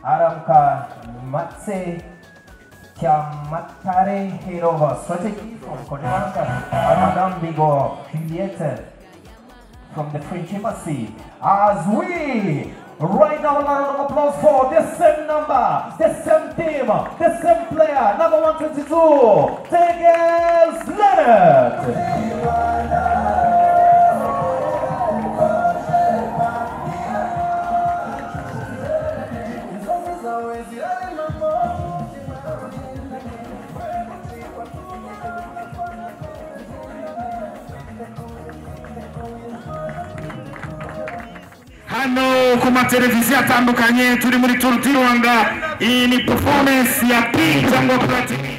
Aramca Matse Tiamatare Hirova. Strategy from Korea Armadam Bigo Juliette from the French Embassy. As we right now another round of applause for the same number, the same team, the same player, number 122, Tegels Leonard. hano ku mateleviziyo atandukanye turi muri turu di rwanda iyi ni performance ya pi cyangwa platini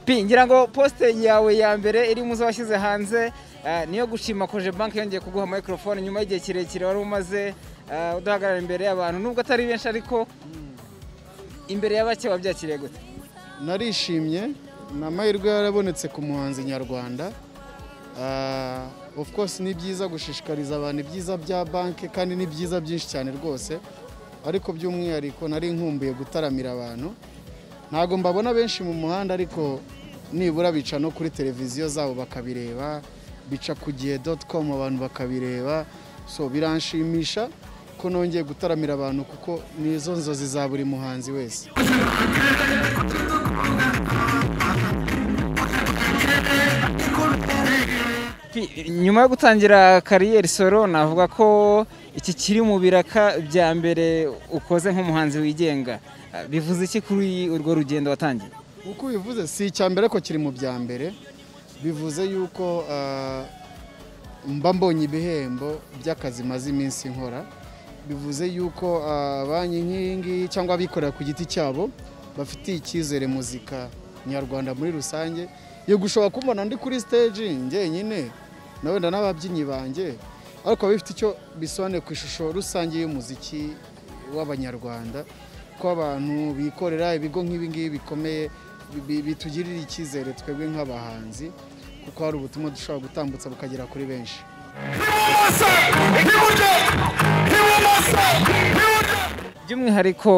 Pi, ngira ngo poste yawe ya mbere iri mu zo washyize hanze eh, niyo gushima koje banki yongeye kuguha microphone nyuma y'igihe kirekire wari umaze eh, udahagarara imbere y'abantu nubwo atari benshi ariko imbere ya bake wabyakiriye gute narishimye ni amahirwe yarabonetse ku muhanzi nyarwanda Ah, of course ni byiza gushishikariza abantu ibyiza bya banki kandi ni byiza byinshi cyane rwose ariko by'umwihariko nari nkumbuye gutaramira abantu ntabwo mbabona benshi mu muhanda ariko nibura bica no kuri televiziyo zabo bakabireba bica ku gihe doti komu abantu bakabireba so biranshimisha ko nongeye gutaramira abantu kuko ni izo nzozi za buri muhanzi wese Pi, nyuma yo gutangira kariyeri solo navuga ko iki kiri mu biraka bya mbere ukoze nk'umuhanzi wigenga Eh, bivuze iki kuri urwo rugendo watangiye uko ubivuze si icya mbere ko kiri mu bya mbere bivuze yuko ah, mba mbonye ibihembo by'akazi maze iminsi nkora bivuze yuko ah, banki nk'iyi ngiyi cyangwa abikorera ku giti cyabo bafitiye icyizere muzika nyarwanda muri rusange iyo gushobora kumbona ndi kuri stage njyenyine na wenda n'ababyinnyi banjye ariko biba bifite icyo bisobanuye ku ishusho rusange y'umuziki w'abanyarwanda ko abantu bikorera ibigo nk'ibi ngibi bikomeye bi- bitugirira icyizere twebwe nk'abahanzi kuko hari ubutumwa dushobora gutambutsa bukagera kuri benshi ibumoso iburyo ibumoso iburyo by'umwihariko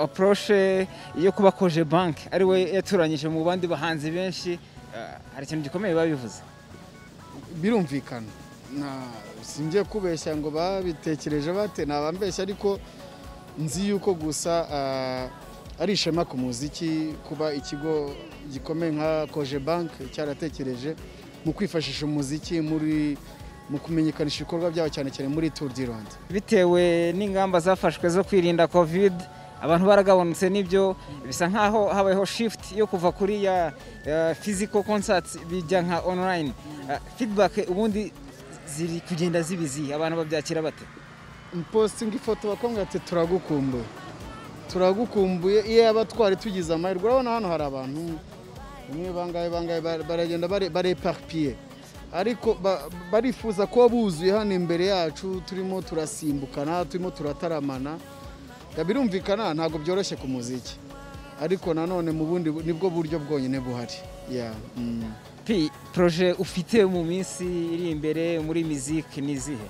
apuroshe yo kuba koje banki ari we yaturanyije mu bandi bahanzi benshi eh, hari ikintu gikomeye babivuze birumvikana Na- singiye kubeshya ngo babitekereje bate nabambeshya ariko nzi yuko gusa ah, ari ishema ku muziki kuba ikigo gikomeye nka koje banki cyaratekereje mu kwifashisha umuziki muri mu kumenyekanisha ibikorwa byabo cyane cyane muri turu di rwanda bitewe n'ingamba zafashwe zo kwirinda covid abantu baragabanutse n'ibyo bisa nk'aho habayeho shift yo kuva kuri ya eh, physical concerts bijya nka online Eh, feedback ubundi ziri kugenda zibizi abantu babyakira bate mpostinga ifoto bakambwira ati turagukumbuye turagukumbuye iyo yaba twari tugize amahirwe urabona hano hari abantu bamwe bangaye bangaye bar- baragenda bareparipiye ariko ba- barifuza kuba buzuye hano imbere yacu turimo turasimbukana turimo turataramana Ya, birumvikana ntabwo byoroshye ku muziki ariko nanone mu bundi bu- nibwo buryo bwonyine buhari Ya, mm. pi proje ufite mu minsi iri imbere muri music ni izihe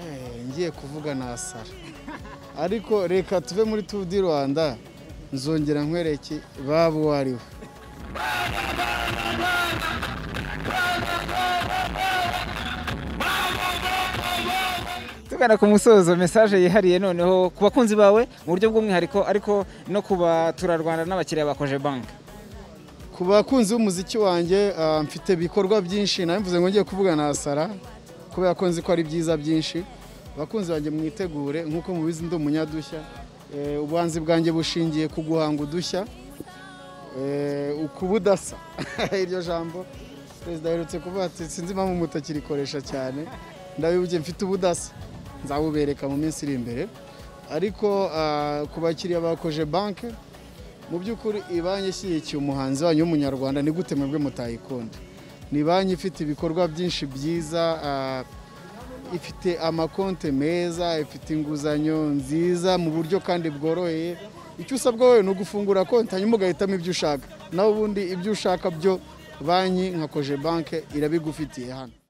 Eh, ngiye kuvuga nasara ariko reka tuve muri turu di rwanda nzongera nkwereke baba uwo ari we tugana ku musozo mesaje yihariye noneho ku bakunzi bawe mu buryo bw'umwihariko ariko no ku baturarwanda n'abakiriya ba koje banki ku bakunzi b'umuziki wanjye ah, mfite ibikorwa byinshi nawe mvuze ngo ngiye kuvuga nasara kubera ko nzi ko ari byiza byinshi abakunzi banjye mwitegure nk'uko mubizi ndi umunyadushya Eh, ubuhanzi bwanjye bushingiye ku guhanga udushya Eh, ku budasa iryo jambo perezida aherutse kuvuga ati sinzi impamvu mutakirikoresha cyane ndabibye mfite ubudasa nzabubereka mu minsi iri imbere ariko ah, ku bakiriya bakoje banki mu by'ukuri iyi banki ishyigikiye umuhanzi wanyu w'umunyarwanda ni gute mwebwe mutayikunda ni banki ifite ibikorwa byinshi byiza ah, ifite amakonte meza ifite inguzanyo nziza mu buryo kandi bworoheye icyo usabwa wowe ni ugufungura konti hanyuma ugahitamo ibyo ushaka nawe ubundi ibyo ushaka byo banki nka koje banke irabigufitiye hano